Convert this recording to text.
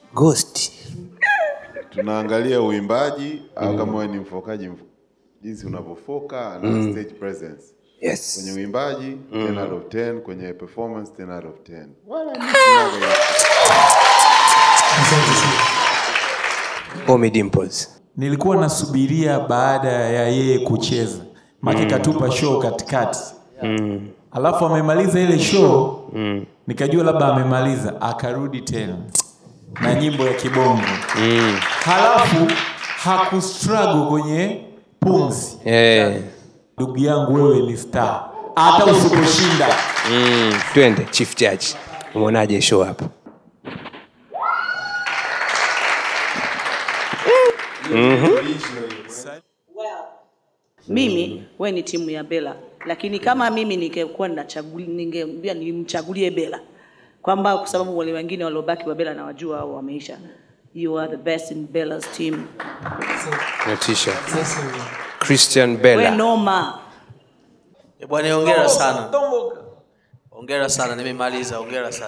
Ghost. tunaangalia uimbaji au kama wewe ni mfokaji mf- jinsi unavyofoka na stage presence Yes. kwenye uimbaji 10 out of 10 kwenye performance 10 out of 10 wala mimi sinaga Omi Dimples. nilikuwa nasubiria baada ya yeye kucheza make katupa show katikati Mm. alafu amemaliza ile show nikajua labda amemaliza akarudi tena na nyimbo ya kibongo Mm. halafu hakustruggle kwenye pumzi Eh. ndugu yangu wewe ni star hata usiposhinda Mm. Twende Chief Judge. Umeonaje show hapa? mimi we ni timu ya bela lakini kama mimi ningekuwa ninachaguli- ningeambia nimchagulie bela kwamba kwa sababu wale wengine waliobaki wa bela nawajua au wameisha you are the best in bella's team Natisha. Christian we Bella. noma Eh, Bwana hongera sana. Hongera sana nimemaliza hongera sana.